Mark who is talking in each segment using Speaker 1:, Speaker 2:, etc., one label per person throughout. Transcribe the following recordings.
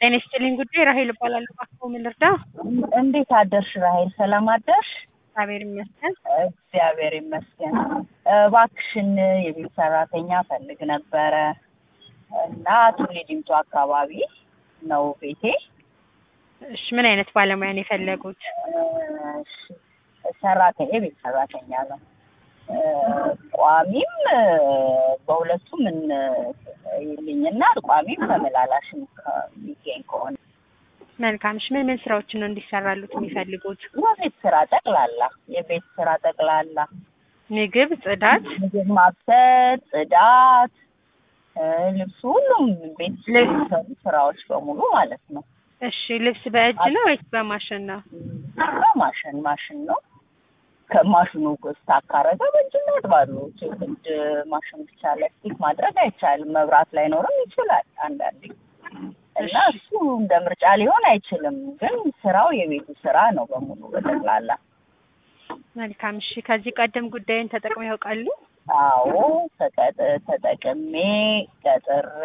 Speaker 1: ጤና ይስጥልኝ ጉዳይ ራሄል እባላለሁ። እባክዎ ምን ልርዳ?
Speaker 2: እንዴት አደርሽ ራሄል? ሰላም አደርሽ?
Speaker 1: እግዚአብሔር ይመስገን።
Speaker 2: እግዚአብሔር ይመስገን። እባክሽን የቤት ሰራተኛ ፈልግ ነበረ እና ቱሊ ዲምቱ አካባቢ ነው ቤቴ።
Speaker 1: እሺ ምን አይነት ባለሙያ ነው የፈለጉት?
Speaker 2: እሺ፣ ሰራተኛ የቤት ሰራተኛ ነው። ቋሚም በሁለቱም ይልኝና ቋሚም ተመላላሽም የሚገኝ ከሆነ
Speaker 1: መልካም። እሺ ምን ምን ስራዎችን ነው እንዲሰራሉት የሚፈልጉት?
Speaker 2: የቤት ስራ ጠቅላላ የቤት ስራ ጠቅላላ
Speaker 1: ምግብ፣ ጽዳት፣
Speaker 2: ምግብ ማብሰል፣ ጽዳት፣ ልብሱ፣ ሁሉም ቤት የሚሰሩ ስራዎች በሙሉ ማለት ነው።
Speaker 1: እሺ ልብስ በእጅ ነው ወይስ በማሽን ነው?
Speaker 2: በማሽን ማሽን ነው። ከማሽኑ ስታክ ካረገ በእጅ ያጥባሉ። ግድ ማሽን ብቻ ለስቲክ ማድረግ አይቻልም። መብራት ላይኖርም ይችላል አንዳንዴ እና እሱ እንደ ምርጫ ሊሆን አይችልም። ግን ስራው የቤቱ ስራ ነው በሙሉ በጠቅላላ።
Speaker 1: መልካም። እሺ ከዚህ ቀደም ጉዳይን ተጠቅመው ያውቃሉ?
Speaker 2: አዎ ተቀጥ- ተጠቅሜ ቀጥሬ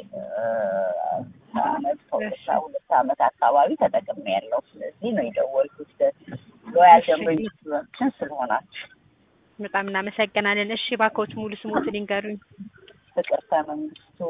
Speaker 2: አመት ከሁለት ሁለት አመት አካባቢ ተጠቅሜ ያለው ስለዚህ ነው የደወልኩት ሎያል ደንበኞቻችን ስለሆናችሁ።
Speaker 1: በጣም እናመሰግናለን። እሺ እባክዎት ሙሉ ስሞትን ይንገሩኝ።
Speaker 2: ፍቅርተ መንግስቱ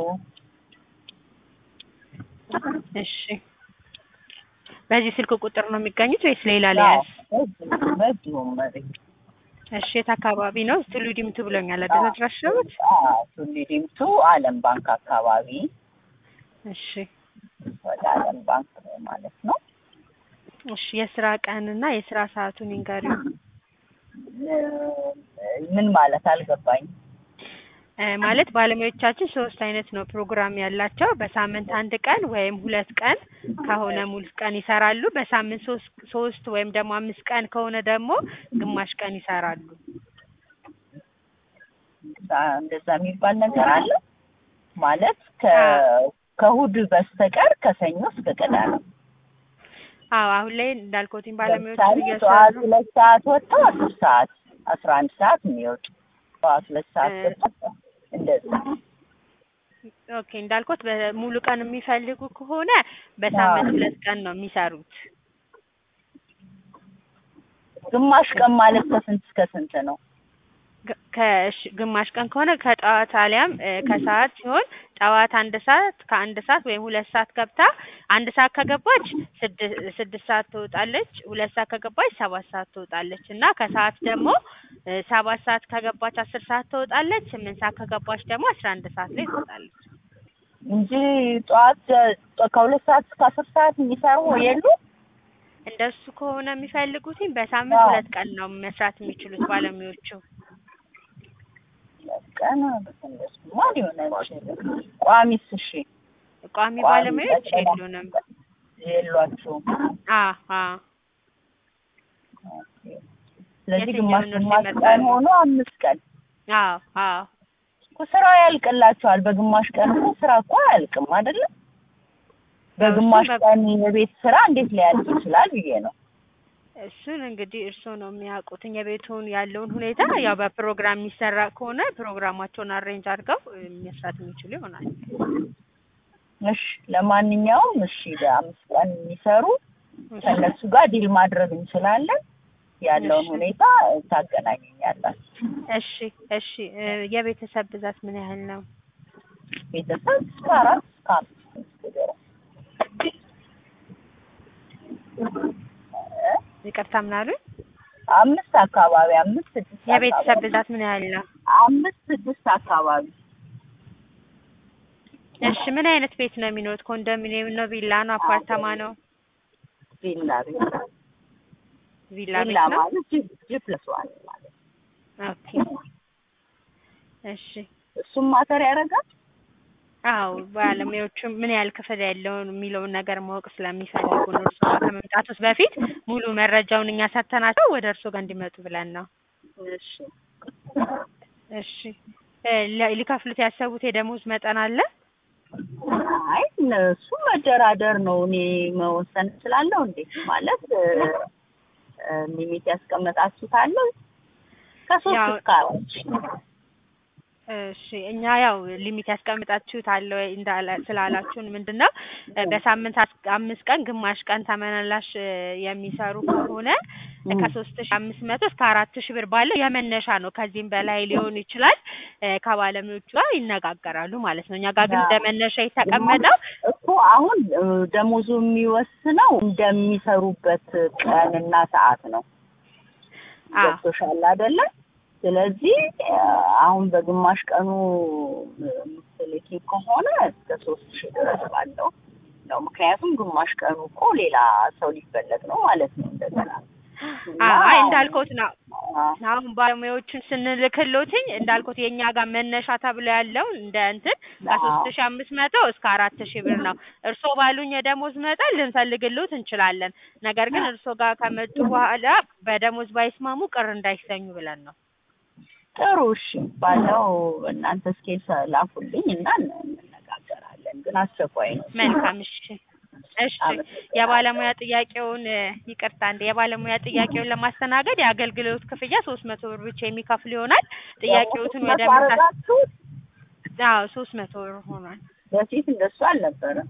Speaker 1: እሺ በዚህ ስልክ ቁጥር ነው የሚገኙት ወይስ ሌላ ሊያዝ?
Speaker 2: በዚሁም መሬት
Speaker 1: እሺ የት አካባቢ ነው? ቱሉ ዲምቱ ብሎኛል አይደል አድራሻዎት?
Speaker 2: ቱሊ ዲምቱ አለም ባንክ አካባቢ
Speaker 1: እሺ
Speaker 2: ወደ አለም ባንክ ማለት ነው።
Speaker 1: እሺ የስራ ቀንና የስራ ሰዓቱን ይንገሩኝ።
Speaker 2: ምን ማለት አልገባኝ።
Speaker 1: እ ማለት ባለሙያዎቻችን ሶስት አይነት ነው ፕሮግራም ያላቸው። በሳምንት አንድ ቀን ወይም ሁለት ቀን ከሆነ ሙሉ ቀን ይሰራሉ። በሳምንት ሶስት ሶስት ወይም ደግሞ አምስት ቀን ከሆነ ደግሞ ግማሽ ቀን ይሰራሉ።
Speaker 2: እንደዛ የሚባል ነገር አለ ማለት ከ ከእሑድ በስተቀር ከሰኞ እስከ ቅዳሜ
Speaker 1: አዎ አሁን ላይ እንዳልኩትኝ ባለሙያዎቹ
Speaker 2: ለምሳሌ ጠዋት ሁለት ሰዓት ወጥተው አስር ሰዓት አስራ አንድ ሰዓት የሚወጡ ጠዋት ሁለት ሰዓት ወጥተው እንደዛ
Speaker 1: ኦኬ እንዳልኩት በሙሉ ቀን የሚፈልጉ ከሆነ በሳምንት ሁለት ቀን ነው የሚሰሩት።
Speaker 2: ግማሽ ቀን ማለት ከስንት እስከ ስንት ነው?
Speaker 1: ግ- ከእሺ ግማሽ ቀን ከሆነ ከጠዋት አሊያም እ ከሰዓት ሲሆን ጠዋት አንድ ሰዓት ከአንድ ሰዓት ወይም ሁለት ሰዓት ገብታ አንድ ሰዓት ከገባች ስድስት ስድስት ሰዓት ትወጣለች። ሁለት ሰዓት ከገባች ሰባት ሰዓት ትወጣለች እና ከሰዓት ደግሞ እ ሰባት ሰዓት ከገባች አስር ሰዓት ትወጣለች። ስምንት ሰዓት ከገባች ደግሞ አስራ አንድ ሰዓት ላይ ትወጣለች።
Speaker 2: እንጂ ጠዋት ከሁለት ሰዓት እስከ አስር ሰዓት የሚሰሩ የሉ
Speaker 1: እንደሱ ከሆነ የሚፈልጉትኝ በሳምንት
Speaker 2: አዎ።
Speaker 1: ሁለት ቀን ነው መስራት የሚችሉት ባለሙያዎቹ።
Speaker 2: ቀን እንደሱማ ሊሆን አይችልም። ቋሚስ እሺ
Speaker 1: ቋሚ
Speaker 2: ቋሚ
Speaker 1: ባለሙያዎች
Speaker 2: ቀን
Speaker 1: የሉንም።
Speaker 2: የሏችሁም።
Speaker 1: አ አ
Speaker 2: ስለዚህ
Speaker 1: የትኛውን
Speaker 2: ግማሽ
Speaker 1: ነው
Speaker 2: ግማሽ
Speaker 1: ሲመጣሉ?
Speaker 2: ቀን ሆኖ አምስት ቀን
Speaker 1: አዎ አዎ
Speaker 2: እኮ ስራው ያልቅላቸዋል። በግማሽ ቀን እኮ ስራ እኮ አያልቅም አይደለም። በግማሽ
Speaker 1: በ-
Speaker 2: ቀን የቤት ስራ እንዴት ሊያልቅ ይችላል ብዬ ነው።
Speaker 1: እሱን እንግዲህ እርስዎ ነው የሚያውቁት። የቤቱን ያለውን ሁኔታ ያው በፕሮግራም የሚሰራ ከሆነ ፕሮግራማቸውን አሬንጅ አድርገው እ መስራት የሚችሉ ይሆናል።
Speaker 2: እሺ ለማንኛውም እሺ በአምስት ቀን የሚሰሩ ከእነሱ ጋር ዲል ማድረግ እንችላለን። ያለውን
Speaker 1: እሺ።
Speaker 2: ሁኔታ ታገናኘኛላችሁ።
Speaker 1: እሺ እሺ እ የቤተሰብ ብዛት ምን ያህል ነው?
Speaker 2: ቤተሰብ እስከ አራት እስከ አምስት ድረስ
Speaker 1: ይቅርታ ምን አሉኝ?
Speaker 2: አምስት አካባቢ አምስት ስድስት
Speaker 1: የቤተሰብ
Speaker 2: አካባቢ።
Speaker 1: ብዛት ምን ያህል ነው?
Speaker 2: አምስት ስድስት አካባቢ
Speaker 1: እሺ ምን አይነት ቤት ነው የሚኖሩት? ኮንዶሚኒየም ነው? ቪላ ነው? አፓርታማ ነው?
Speaker 2: ቪላ ቪላ
Speaker 1: ቪላ
Speaker 2: ቪላ
Speaker 1: ቤት ነው?
Speaker 2: ማለት ጂ ጂ ፕለስ ዋን ማለት
Speaker 1: ኦኬ እሺ
Speaker 2: እሱም ማተር ያደርጋል።
Speaker 1: አዎ ባለሙያዎቹ ምን ያህል ክፍል ያለውን የሚለውን ነገር ማወቅ ስለሚፈልጉ ነው። እርስዎ ጋር ከመምጣቱት በፊት ሙሉ መረጃውን እኛ ሰጥተናቸው ወደ እርስዎ ጋር እንዲመጡ ብለን ነው።
Speaker 2: እሺ
Speaker 1: እሺ እ ለ- ሊከፍሉት ያሰቡት የደሞዝ መጠን አለ?
Speaker 2: አይ እነሱ መደራደር ነው። እኔ መወሰን እችላለሁ እንዴ? ማለት እ እ ሊሚት ያስቀመጣችሁት አለ ከሶስት
Speaker 1: ያው-
Speaker 2: እስከ አራት
Speaker 1: እሺ እኛ ያው ሊሚት ያስቀምጣችሁት አለ ወይ እንዳለ ስላላችሁን ምንድን ነው እ በሳምንት አስ- አምስት ቀን ግማሽ ቀን ተመላላሽ እ የሚሰሩ ከሆነ እ ከሶስት ሺ አምስት መቶ እስከ አራት ሺ ብር ባለው የመነሻ ነው። ከዚህም በላይ ሊሆን ይችላል። እ ከባለሙያዎቹ ጋር ይነጋገራሉ ማለት ነው። እኛ ጋር ግን እንደ መነሻ የተቀመጠው
Speaker 2: እኮ አሁን እ ደሞዙ የሚወስነው እንደሚሰሩበት ቀንና ሰዓት ነው።
Speaker 1: አ
Speaker 2: ገብቶሻል አይደለ? ስለዚህ እ አሁን በግማሽ ቀኑ ምትልኪ ከሆነ እስከ ሶስት ሺህ ድረስ ባለው ነው። ምክንያቱም ግማሽ ቀኑ እኮ ሌላ ሰው ሊፈለግ ነው ማለት ነው እንደገና እና
Speaker 1: አይ እንዳልኩት ነው
Speaker 2: አ
Speaker 1: አሁን ባለሙያዎቹን ስንልክሎትኝ እንዳልኩት የእኛ ጋር መነሻ ተብሎ ያለው እንደ እንትን ከሶስት ሺ አምስት መቶ እስከ አራት ሺ ብር ነው። እርስዎ ባሉኝ የደሞዝ መጠን ልንፈልግሎት እንችላለን። ነገር ግን እርስዎ ጋር ከመጡ በኋላ በደሞዝ ባይስማሙ ቅር እንዳይሰኙ ብለን ነው።
Speaker 2: ጥሩ እሺ፣ ባለው እናንተ ስኬል ላኩልኝ እና እንነጋገራለን። ግን አስቸኳይ ነው።
Speaker 1: መልካም እሺ እሺ የባለሙያ ጥያቄውን እ ይቅርታ እንደ የባለሙያ ጥያቄውን ለማስተናገድ የአገልግሎት ክፍያ ሶስት መቶ ብር ብቻ የሚከፍል ይሆናል። ጥያቄዎትን ወደ ምሳ
Speaker 2: መታረጋችሁት
Speaker 1: አዎ ሶስት መቶ ብር ሆኗል።
Speaker 2: በፊት እንደሱ አልነበረም።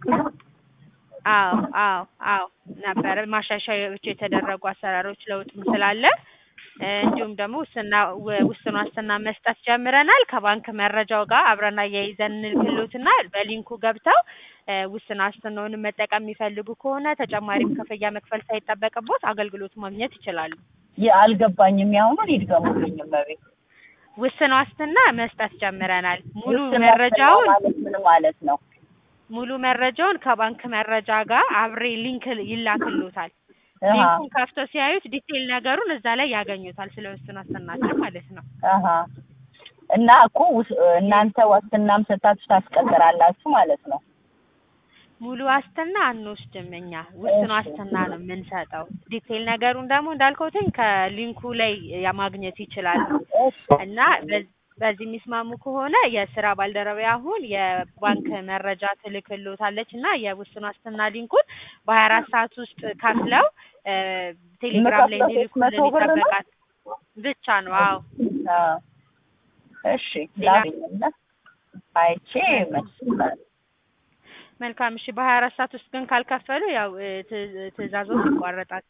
Speaker 1: አዎ አዎ አዎ ነበረ ማሻሻያዎች የተደረጉ አሰራሮች ለውጥም ስላለ እ እንዲሁም ደግሞ ውስና ው- ውስን ዋስትና መስጠት ጀምረናል። ከባንክ መረጃው ጋር አብረን አያይዘን እንልክሎትና በሊንኩ ገብተው እ ውስን ዋስትናውን መጠቀም የሚፈልጉ ከሆነ ተጨማሪም ክፍያ መክፈል ሳይጠበቅቦት አገልግሎቱ ማግኘት ይችላሉ።
Speaker 2: ይ- አልገባኝም። ያሁኑን ይድገሙልኝ እመቤት።
Speaker 1: ውስን ዋስትና መስጠት ጀምረናል። ሙሉ
Speaker 2: ውስን
Speaker 1: መረጃውን
Speaker 2: ዋስትና ማለት ምን ማለት ነው?
Speaker 1: ሙሉ መረጃውን ከባንክ መረጃ ጋር አብሬ ሊንክ ይላክሎታል።
Speaker 2: አሀ
Speaker 1: ሊንኩን ከፍተው ሲያዩት ዲቴይል ነገሩን እዛ ላይ ያገኙታል። ስለ ውስን ዋስትናችን ማለት ነው።
Speaker 2: አሀ እና እኮ ውስ- እናንተ ዋስትናም ሰጣችሁ ታስቀጥራላችሁ ማለት ነው።
Speaker 1: ሙሉ ዋስትና አንወስድም እኛ ውስን
Speaker 2: እሺ።
Speaker 1: ዋስትና ነው የምንሰጠው። ዲቴይል ነገሩን ደግሞ እንዳልኩትኝ ከሊንኩ ላይ ያ ማግኘት ይችላሉ
Speaker 2: እሺ
Speaker 1: እና በዝ- በዚህ የሚስማሙ ከሆነ የስራ ባልደረባ አሁን የባንክ መረጃ ትልክሎታለች እና የውስን ዋስትና ሊንኩን በሀያ አራት ሰዓት ውስጥ ከፍለው እ ቴሌግራም ላይ
Speaker 2: የምከፍለው ሶስት መቶ
Speaker 1: እንዲልኩልን
Speaker 2: ብር ነው?
Speaker 1: ይጠበቃል ብቻ ነው። አዎ
Speaker 2: አዎ። እሺ ላግኝና አይቼ መልስ
Speaker 1: መልካም እሺ። በሀያ አራት ሰዓት ውስጥ ግን ካልከፈሉ ያው እ ትእ- ትእዛዞት ይቋረጣል።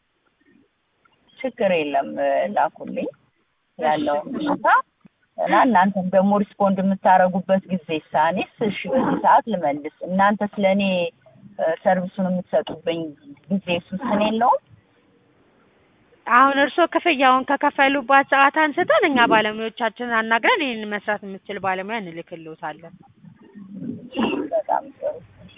Speaker 2: ችግር የለም ላኩልኝ ያለውን ሁኔታ እና እናንተም ደግሞ ሪስፖንድ የምታደርጉበት ጊዜ ሳኔስ እሺ በዚህ ሰዓት ልመልስ እናንተ ስለ እኔ ሰርቪሱን የምትሰጡብኝ ጊዜ ውስን የለውም
Speaker 1: አሁን እርስዎ ክፍያውን ከከፈሉባት ሰዓት አንስተን እኛ ባለሙያዎቻችንን አናግረን ይህንን መስራት የምትችል ባለሙያ እንልክልዎታለን።
Speaker 2: በጣም ጥሩ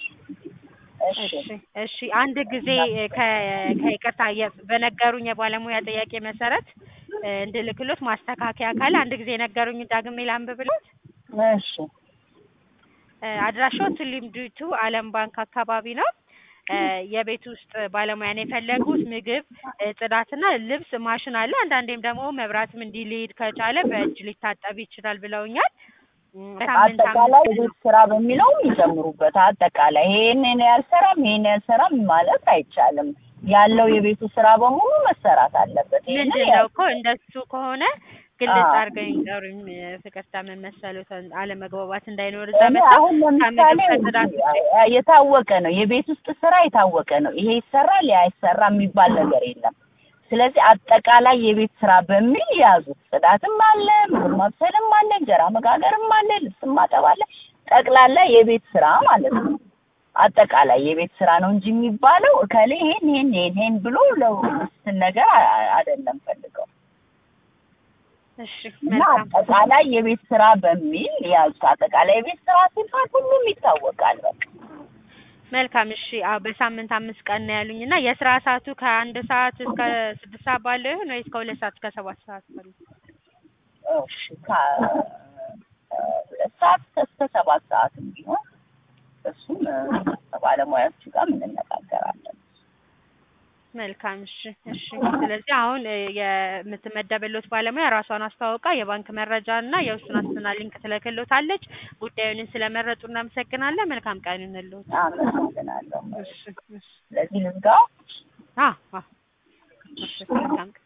Speaker 2: እሺ
Speaker 1: እሺ እሺ። አንድ ጊዜ እ ከ- ከይቅርታ የ- በነገሩኝ የባለሙያ ጥያቄ መሰረት እ እንድልክሎት ማስተካከያ ካለ አንድ ጊዜ የነገሩኝ ዳግሜ ላንብብሎት።
Speaker 2: እሺ
Speaker 1: እ አድራሻው ቱሊም ዲቱ አለም ባንክ አካባቢ ነው። እ የቤት ውስጥ ባለሙያ ነው የፈለጉት። ምግብ፣ እ ጽዳትና ልብስ ማሽን አለ። አንዳንዴም ደግሞ መብራትም እንዲህ ሊሄድ ከቻለ በእጅ ሊታጠብ ይችላል ብለውኛል። እም፣ ሳምንት
Speaker 2: አጠቃላይ
Speaker 1: አምስት
Speaker 2: የቤት ስራ በሚለውም ይጨምሩበት። አጠቃላይ ይሄንን ያልሰራም ይሄን ያልሰራም ማለት አይቻልም። ያለው የቤቱ ስራ በሙሉ መሰራት አለበት። ይሄንን
Speaker 1: ምንድን ነው እኮ እንደሱ ከሆነ ግልጽ
Speaker 2: አዎ።
Speaker 1: አድርገው ይንገሩኝ። እ ፍቅርታ ምን መሰሉት አለመግባባት እንዳይኖር እዛ
Speaker 2: እኔ
Speaker 1: መጣ
Speaker 2: አሁን ለምሳሌ
Speaker 1: ከጽዳት
Speaker 2: የታወቀ ነው፣ የቤት ውስጥ ስራ የታወቀ ነው። ይሄ ይሰራል፣ ያ አይሰራም የሚባል ነገር የለም። ስለዚህ አጠቃላይ የቤት ስራ በሚል ያዙት። ጽዳትም አለ፣ ምግብ ማብሰልም አለ፣ እንጀራ መጋገርም አለ፣ ልብስም ማጠብ አለ። ጠቅላላ የቤት ስራ ማለት ነው። አጠቃላይ የቤት ስራ ነው እንጂ የሚባለው እከሌ ይሄን ይሄን ይሄን ይሄን ብሎ ለውስን ነገር አ- አይደለም ፈልገው
Speaker 1: እሺ
Speaker 2: እና
Speaker 1: መልካም
Speaker 2: አጠቃላይ የቤት ስራ በሚል ያዙት። አጠቃላይ የቤት ስራ ሲባል ሁሉም ይታወቃል። በቃ
Speaker 1: መልካም እሺ። አዎ በሳምንት አምስት ቀን ነው ያሉኝ እና የስራ ሰዓቱ ከአንድ ሰዓት እስከ ስድስት ሰዓት ባለው ይሁን ወይስ ከሁለት ሰዓት እስከ ሰባት ሰዓት ባለው?
Speaker 2: እሺ ከሁለት ሰዓት እስከ ሰባት ሰዓትም ቢሆን እሱም እ፣ ከባለሙያዎቹ ጋር እንነጋገራለን።
Speaker 1: መልካም እሺ እሺ። ስለዚህ አሁን እ የምትመደብሎት ባለሙያ ራሷን አስተዋውቃ የባንክ መረጃ እና የውስን ዋስትና ሊንክ ትልክሎታለች። ጉዳዩንን ስለመረጡ እናመሰግናለን። መልካም ቀን ይሁንልዎት።
Speaker 2: አመሰግናለሁ።
Speaker 1: እሺ እሺ።
Speaker 2: ስለዚህ ልዝጋው።
Speaker 1: አ አ እሺ መልካም ቀን